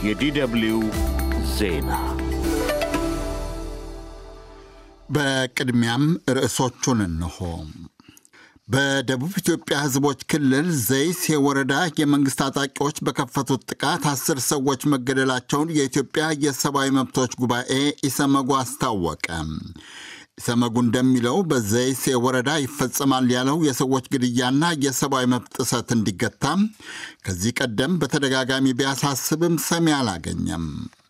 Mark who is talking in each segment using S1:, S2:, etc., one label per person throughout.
S1: የዲደብልዩ ዜና
S2: በቅድሚያም ርዕሶቹን እንሆ። በደቡብ ኢትዮጵያ ሕዝቦች ክልል ዘይሴ ወረዳ የመንግሥት ታጣቂዎች በከፈቱት ጥቃት አስር ሰዎች መገደላቸውን የኢትዮጵያ የሰብአዊ መብቶች ጉባኤ ኢሰመጉ አስታወቀ። ኢሰመጉ እንደሚለው በዘይሴ ወረዳ ይፈጸማል ያለው የሰዎች ግድያና የሰብአዊ መብት ጥሰት እንዲገታ ከዚህ ቀደም በተደጋጋሚ ቢያሳስብም ሰሚ አላገኘም።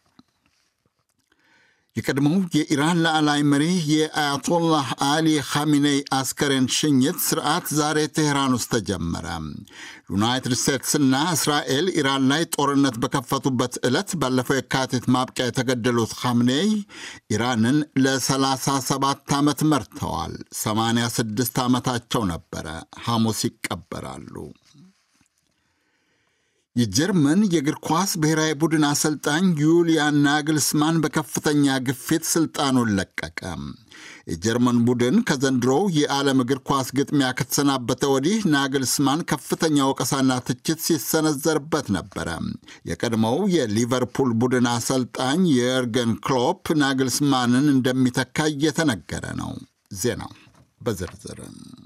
S2: የቀድሞው የኢራን ላዕላይ መሪ የአያቶላህ አሊ ኻሚኔይ አስከሬን ሽኝት ስርዓት ዛሬ ቴህራን ውስጥ ተጀመረ። ዩናይትድ ስቴትስና እስራኤል ኢራን ላይ ጦርነት በከፈቱበት ዕለት ባለፈው የካቲት ማብቂያ የተገደሉት ኻሚኔይ ኢራንን ለ37 ዓመት መርተዋል። 86 ዓመታቸው ነበረ። ሐሙስ ይቀበራሉ። የጀርመን የእግር ኳስ ብሔራዊ ቡድን አሰልጣኝ ዩሊያን ናግልስማን በከፍተኛ ግፊት ስልጣኑን ለቀቀ። የጀርመን ቡድን ከዘንድሮው የዓለም እግር ኳስ ግጥሚያ ከተሰናበተ ወዲህ ናግልስማን ከፍተኛ ወቀሳና ትችት ሲሰነዘርበት ነበረ። የቀድሞው የሊቨርፑል ቡድን አሰልጣኝ የርገን ክሎፕ ናግልስማንን እንደሚተካ እየተነገረ ነው። ዜናው በዝርዝር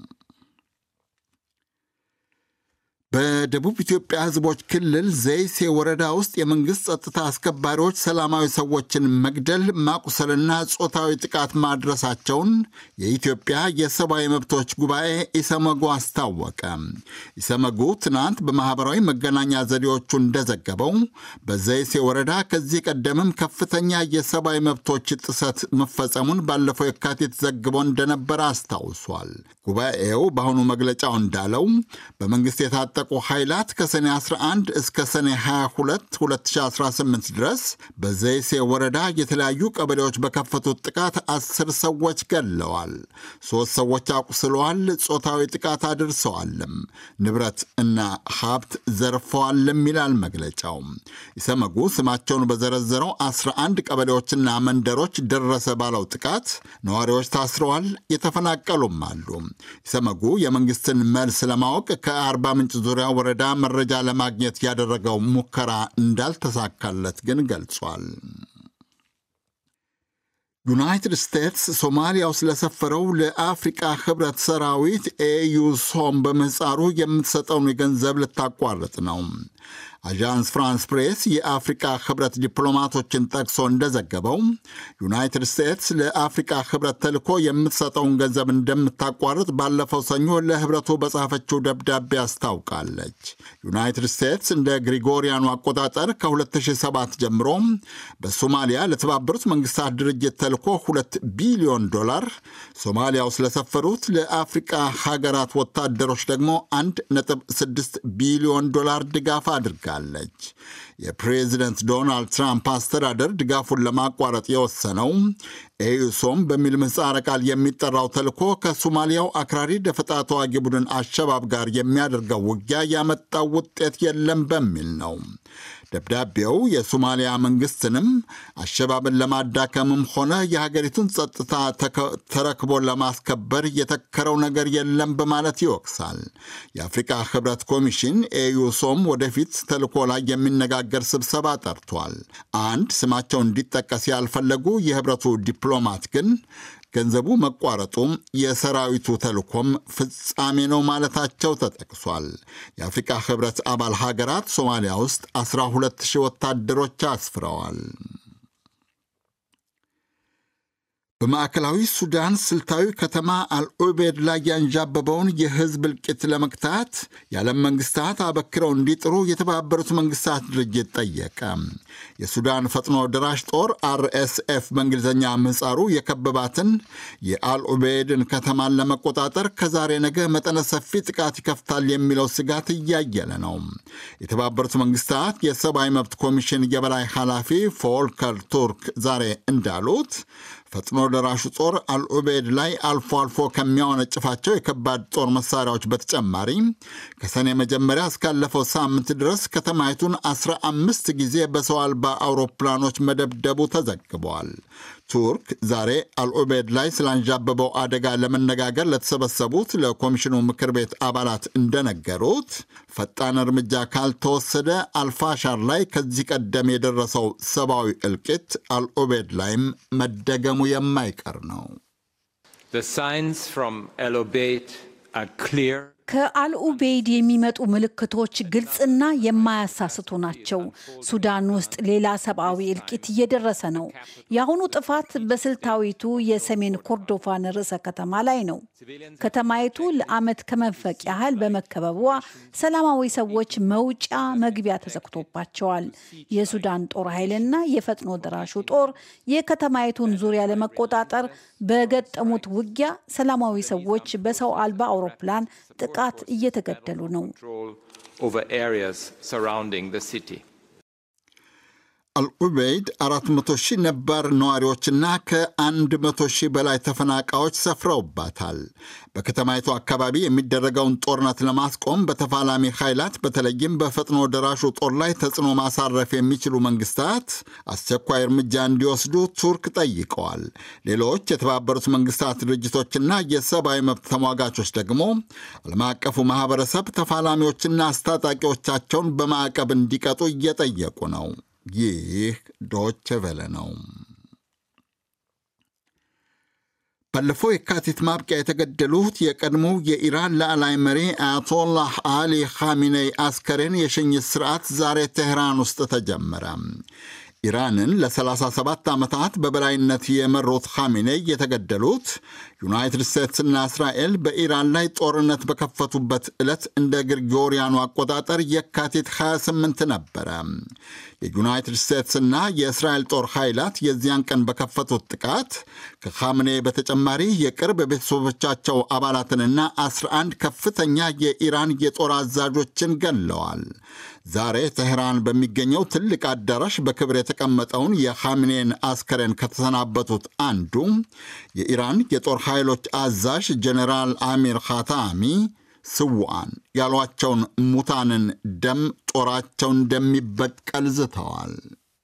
S2: በደቡብ ኢትዮጵያ ሕዝቦች ክልል ዘይሴ ወረዳ ውስጥ የመንግሥት ጸጥታ አስከባሪዎች ሰላማዊ ሰዎችን መግደል፣ ማቁሰልና ጾታዊ ጥቃት ማድረሳቸውን የኢትዮጵያ የሰብአዊ መብቶች ጉባኤ ኢሰመጉ አስታወቀ። ኢሰመጉ ትናንት በማኅበራዊ መገናኛ ዘዴዎቹ እንደዘገበው በዘይሴ ወረዳ ከዚህ ቀደምም ከፍተኛ የሰብአዊ መብቶች ጥሰት መፈጸሙን ባለፈው የካቲት ዘግቦ እንደነበረ አስታውሷል። ጉባኤው በአሁኑ መግለጫው እንዳለው በመንግሥት የታጠ የታጠቁ ኃይላት ከሰኔ 11 እስከ ሰኔ 22 2018 ድረስ በዘይሴ ወረዳ የተለያዩ ቀበሌዎች በከፈቱት ጥቃት አስር ሰዎች ገድለዋል፣ ሦስት ሰዎች አቁስለዋል፣ ጾታዊ ጥቃት አድርሰዋልም፣ ንብረት እና ሀብት ዘርፈዋልም ይላል መግለጫው። ኢሰመጉ ስማቸውን በዘረዘረው 11 ቀበሌዎችና መንደሮች ደረሰ ባለው ጥቃት ነዋሪዎች ታስረዋል፣ የተፈናቀሉም አሉ። ኢሰመጉ የመንግሥትን መልስ ለማወቅ ከአርባ ምንጭ ዙሪያ ወረዳ መረጃ ለማግኘት ያደረገው ሙከራ እንዳልተሳካለት ግን ገልጿል። ዩናይትድ ስቴትስ ሶማሊያ ውስጥ ለሰፈረው ለአፍሪቃ ህብረት ሰራዊት ኤዩሶም በምህፃሩ የምትሰጠውን ገንዘብ ልታቋርጥ ነው። አዣንስ ፍራንስ ፕሬስ የአፍሪቃ ህብረት ዲፕሎማቶችን ጠቅሶ እንደዘገበው ዩናይትድ ስቴትስ ለአፍሪቃ ህብረት ተልኮ የምትሰጠውን ገንዘብ እንደምታቋርጥ ባለፈው ሰኞ ለህብረቱ በጻፈችው ደብዳቤ አስታውቃለች። ዩናይትድ ስቴትስ እንደ ግሪጎሪያኑ አቆጣጠር ከ2007 ጀምሮ በሶማሊያ ለተባበሩት መንግስታት ድርጅት ተልኮ 2 ቢሊዮን ዶላር፣ ሶማሊያ ውስጥ ለሰፈሩት ለአፍሪቃ ሀገራት ወታደሮች ደግሞ 1.6 ቢሊዮን ዶላር ድጋፍ አድርጋል አለች። የፕሬዚደንት ዶናልድ ትራምፕ አስተዳደር ድጋፉን ለማቋረጥ የወሰነው ኤዩሶም በሚል ምህጻረ ቃል የሚጠራው ተልኮ ከሶማሊያው አክራሪ ደፈጣ ተዋጊ ቡድን አሸባብ ጋር የሚያደርገው ውጊያ ያመጣው ውጤት የለም በሚል ነው። ደብዳቤው የሶማሊያ መንግስትንም አሸባብን ለማዳከምም ሆነ የሀገሪቱን ጸጥታ ተረክቦ ለማስከበር የተከረው ነገር የለም በማለት ይወቅሳል። የአፍሪካ ህብረት ኮሚሽን ኤዩሶም ወደፊት ተልኮ ላይ የሚነጋገር ስብሰባ ጠርቷል። አንድ ስማቸው እንዲጠቀስ ያልፈለጉ የህብረቱ ዲፕሎማት ግን ገንዘቡ መቋረጡም የሰራዊቱ ተልኮም ፍጻሜ ነው ማለታቸው ተጠቅሷል። የአፍሪካ ህብረት አባል ሀገራት ሶማሊያ ውስጥ 12 ሺህ ወታደሮች አስፍረዋል። በማዕከላዊ ሱዳን ስልታዊ ከተማ አልዑቤድ ላይ ያንዣበበውን የህዝብ እልቂት ለመግታት የዓለም መንግስታት አበክረው እንዲጥሩ የተባበሩት መንግስታት ድርጅት ጠየቀ። የሱዳን ፈጥኖ ደራሽ ጦር አርኤስኤፍ በእንግሊዝኛ ምህጻሩ የከበባትን የአልዑቤድን ከተማን ለመቆጣጠር ከዛሬ ነገ መጠነ ሰፊ ጥቃት ይከፍታል የሚለው ስጋት እያየለ ነው። የተባበሩት መንግስታት የሰብአዊ መብት ኮሚሽን የበላይ ኃላፊ ፎልከር ቱርክ ዛሬ እንዳሉት ፈጥኖ ደራሹ ጦር አልዑቤድ ላይ አልፎ አልፎ ከሚያወነጭፋቸው የከባድ ጦር መሳሪያዎች በተጨማሪ ከሰኔ መጀመሪያ እስካለፈው ሳምንት ድረስ ከተማይቱን 15 ጊዜ በሰው አልባ አውሮፕላኖች መደብደቡ ተዘግበዋል። ቱርክ ዛሬ አልዑቤድ ላይ ስላንዣበበው አደጋ ለመነጋገር ለተሰበሰቡት ለኮሚሽኑ ምክር ቤት አባላት እንደነገሩት ፈጣን እርምጃ ካልተወሰደ አልፋሻር ላይ ከዚህ ቀደም የደረሰው ሰብአዊ እልቂት አልዑቤድ ላይም መደገሙ የማይቀር ነው።
S3: ከአልኡቤይድ የሚመጡ ምልክቶች ግልጽና የማያሳስቱ ናቸው። ሱዳን ውስጥ ሌላ ሰብአዊ እልቂት እየደረሰ ነው። የአሁኑ ጥፋት በስልታዊቱ የሰሜን ኮርዶፋን ርዕሰ ከተማ ላይ ነው። ከተማይቱ ለዓመት ከመንፈቅ ያህል በመከበቧ ሰላማዊ ሰዎች መውጫ መግቢያ ተዘግቶባቸዋል። የሱዳን ጦር ኃይልና የፈጥኖ ደራሹ ጦር የከተማይቱን ዙሪያ ለመቆጣጠር በገጠሙት ውጊያ ሰላማዊ ሰዎች በሰው አልባ አውሮፕላን ጥቃት እየተገደሉ ነው።
S2: አልዑበይድ 400 ሺህ ነባር ነዋሪዎችና ከ100 ሺህ በላይ ተፈናቃዮች ሰፍረውባታል። በከተማይቱ አካባቢ የሚደረገውን ጦርነት ለማስቆም በተፋላሚ ኃይላት በተለይም በፈጥኖ ደራሹ ጦር ላይ ተጽዕኖ ማሳረፍ የሚችሉ መንግስታት አስቸኳይ እርምጃ እንዲወስዱ ቱርክ ጠይቀዋል። ሌሎች የተባበሩት መንግስታት ድርጅቶችና የሰብአዊ መብት ተሟጋቾች ደግሞ ዓለም አቀፉ ማህበረሰብ ተፋላሚዎችና አስታጣቂዎቻቸውን በማዕቀብ እንዲቀጡ እየጠየቁ ነው። ይህ ዶች ቨለ ነው። ባለፈው የካቲት ማብቂያ የተገደሉት የቀድሞው የኢራን ላዕላይ መሪ አያቶላህ አሊ ኻሚኔይ አስከሬን የሽኝት ስርዓት ዛሬ ቴህራን ውስጥ ተጀመረ። ኢራንን ለ37 ዓመታት በበላይነት የመሩት ኻሚኔይ የተገደሉት ዩናይትድ ስቴትስና እስራኤል በኢራን ላይ ጦርነት በከፈቱበት ዕለት እንደ ግሪጎሪያኑ አቆጣጠር የካቲት 28 ነበረ። የዩናይትድ ስቴትስና የእስራኤል ጦር ኃይላት የዚያን ቀን በከፈቱት ጥቃት ከኻምኔ በተጨማሪ የቅርብ ቤተሰቦቻቸው አባላትንና 11 ከፍተኛ የኢራን የጦር አዛዦችን ገለዋል። ዛሬ teህራን በሚገኘው ትልቅ አዳራሽ በክብር የተቀመጠውን የኻምኔን አስከሬን ከተሰናበቱት አንዱ የኢራን የጦር ኃይሎች አዛዥ ጀኔራል አሚር ኻታሚ ስውዓን ያሏቸውን ሙታንን ደም ጦራቸው እንደሚበቀል ዝተዋል።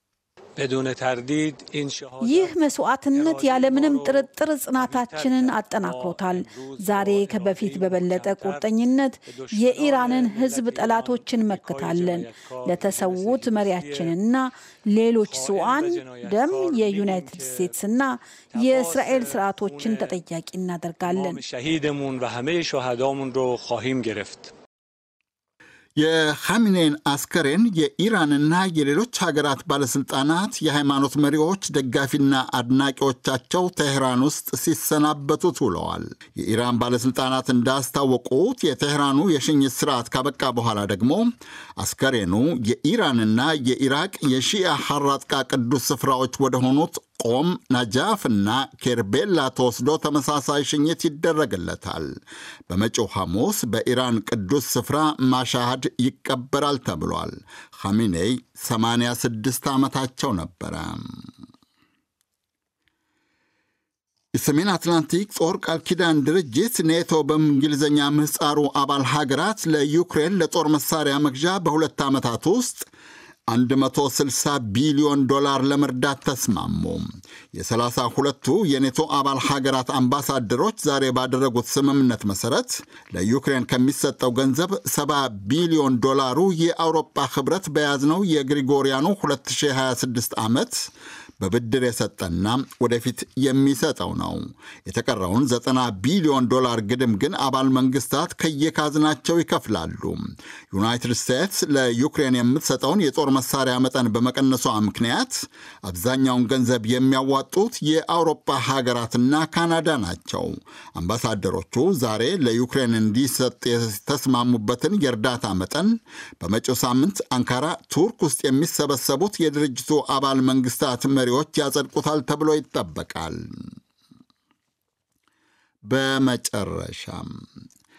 S3: ይህ መስዋዕትነት ያለምንም ጥርጥር ጽናታችንን አጠናክሮታል። ዛሬ ከበፊት በበለጠ ቁርጠኝነት የኢራንን ሕዝብ ጠላቶችን መክታለን። ለተሰዉት መሪያችንና ሌሎች ስዋን ደም የዩናይትድ ስቴትስና የእስራኤል ስርዓቶችን ተጠያቂ እናደርጋለን።
S2: የኻሚኔን አስከሬን የኢራንና የሌሎች ሀገራት ባለሥልጣናት፣ የሃይማኖት መሪዎች፣ ደጋፊና አድናቂዎቻቸው ቴህራን ውስጥ ሲሰናበቱት ውለዋል። የኢራን ባለሥልጣናት እንዳስታወቁት የቴህራኑ የሽኝት ስርዓት ካበቃ በኋላ ደግሞ አስከሬኑ የኢራንና የኢራቅ የሺአ ሐራጥቃ ቅዱስ ስፍራዎች ወደሆኑት ቆም፣ ናጃፍና ኬርቤላ ተወስዶ ተመሳሳይ ሽኝት ይደረግለታል። በመጪው ሐሙስ በኢራን ቅዱስ ስፍራ ማሻሃድ ይቀበራል ተብሏል። ኻሚኔይ 86 ዓመታቸው ነበረ። የሰሜን አትላንቲክ ጦር ቃል ኪዳን ድርጅት ኔቶ በእንግሊዝኛ ምህፃሩ አባል ሀገራት ለዩክሬን ለጦር መሳሪያ መግዣ በሁለት ዓመታት ውስጥ 160 ቢሊዮን ዶላር ለመርዳት ተስማሙ። የሰላሳ ሁለቱ የኔቶ አባል ሀገራት አምባሳደሮች ዛሬ ባደረጉት ስምምነት መሠረት ለዩክሬን ከሚሰጠው ገንዘብ 70 ቢሊዮን ዶላሩ የአውሮፓ ኅብረት በያዝነው የግሪጎሪያኑ 2026 ዓመት በብድር የሰጠና ወደፊት የሚሰጠው ነው። የተቀረውን 90 ቢሊዮን ዶላር ግድም ግን አባል መንግስታት ከየካዝናቸው ይከፍላሉ። ዩናይትድ ስቴትስ ለዩክሬን የምትሰጠውን የጦር መሳሪያ መጠን በመቀነሷ ምክንያት አብዛኛውን ገንዘብ የሚያዋጡት የአውሮፓ ሀገራትና ካናዳ ናቸው። አምባሳደሮቹ ዛሬ ለዩክሬን እንዲሰጥ የተስማሙበትን የእርዳታ መጠን በመጪው ሳምንት አንካራ ቱርክ ውስጥ የሚሰበሰቡት የድርጅቱ አባል መንግስታት መሪዎች ያጸድቁታል ተብሎ ይጠበቃል። በመጨረሻም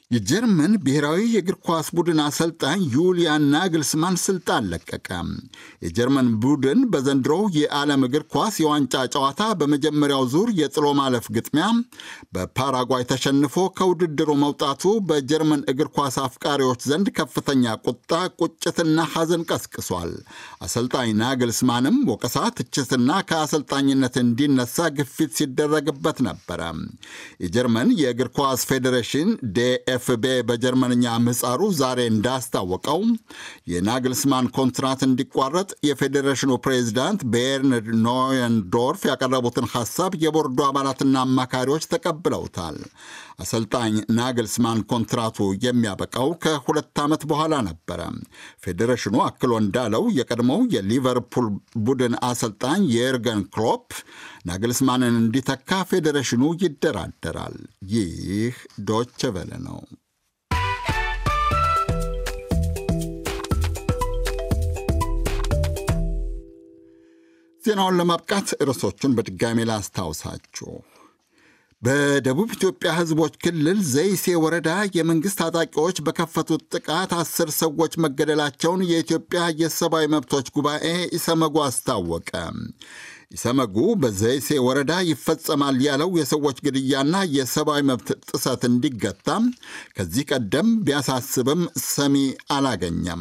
S2: የጀርመን ብሔራዊ የእግር ኳስ ቡድን አሰልጣኝ ዩሊያን ናግልስማን ስልጣን ለቀቀ። የጀርመን ቡድን በዘንድሮው የዓለም እግር ኳስ የዋንጫ ጨዋታ በመጀመሪያው ዙር የጥሎ ማለፍ ግጥሚያ በፓራጓይ ተሸንፎ ከውድድሩ መውጣቱ በጀርመን እግር ኳስ አፍቃሪዎች ዘንድ ከፍተኛ ቁጣ፣ ቁጭትና ሐዘን ቀስቅሷል። አሰልጣኝ ናግልስማንም ወቀሳ፣ ትችትና ከአሰልጣኝነት እንዲነሳ ግፊት ሲደረግበት ነበረ። የጀርመን የእግር ኳስ ፌዴሬሽን ዴኤፍቤ በጀርመንኛ ምህጻሩ ዛሬ እንዳስታወቀው የናግልስማን ኮንትራት እንዲቋረጥ የፌዴሬሽኑ ፕሬዚዳንት ቤርንድ ኖየንዶርፍ ያቀረቡትን ሐሳብ የቦርዱ አባላትና አማካሪዎች ተቀብለውታል። አሰልጣኝ ናግልስማን ኮንትራቱ የሚያበቃው ከሁለት ዓመት በኋላ ነበረ። ፌዴሬሽኑ አክሎ እንዳለው የቀድሞው የሊቨርፑል ቡድን አሰልጣኝ የርገን ክሎፕ ናግልስማንን እንዲተካ ፌዴሬሽኑ ይደራደራል። ይህ ዶች ቨለ ነው። ዜናውን ለማብቃት ርዕሶቹን በድጋሜ ላስታውሳችሁ። በደቡብ ኢትዮጵያ ሕዝቦች ክልል ዘይሴ ወረዳ የመንግሥት ታጣቂዎች በከፈቱት ጥቃት አስር ሰዎች መገደላቸውን የኢትዮጵያ የሰብአዊ መብቶች ጉባኤ ኢሰመጉ አስታወቀ። ኢሰመጉ በዘይሴ ወረዳ ይፈጸማል ያለው የሰዎች ግድያና የሰብአዊ መብት ጥሰት እንዲገታ ከዚህ ቀደም ቢያሳስብም ሰሚ አላገኘም።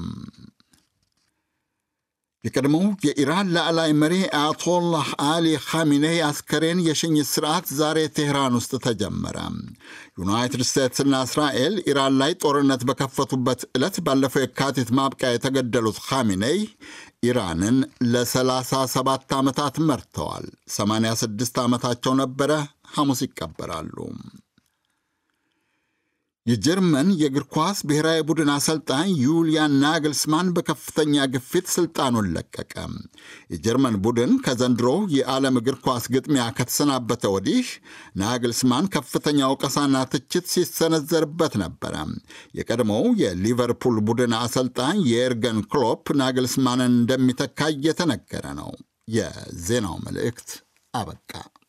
S2: የቀድሞው የኢራን ላዕላይ መሪ አያቶላህ አሊ ኻሚኔይ አስከሬን የሽኝት ስርዓት ዛሬ ቴህራን ውስጥ ተጀመረ። ዩናይትድ ስቴትስና እስራኤል ኢራን ላይ ጦርነት በከፈቱበት ዕለት ባለፈው የካቲት ማብቂያ የተገደሉት ኻሚኔይ ኢራንን ለ37 ዓመታት መርተዋል። 86 ዓመታቸው ነበረ። ሐሙስ ይቀበራሉ። የጀርመን የእግር ኳስ ብሔራዊ ቡድን አሰልጣኝ ዩሊያን ናግልስማን በከፍተኛ ግፊት ስልጣኑን ለቀቀ። የጀርመን ቡድን ከዘንድሮ የዓለም እግር ኳስ ግጥሚያ ከተሰናበተ ወዲህ ናግልስማን ከፍተኛ ወቀሳና ትችት ሲሰነዘርበት ነበረ። የቀድሞው የሊቨርፑል ቡድን አሰልጣኝ የኤርገን ክሎፕ ናግልስማንን እንደሚተካ እየተነገረ ነው። የዜናው መልእክት አበቃ።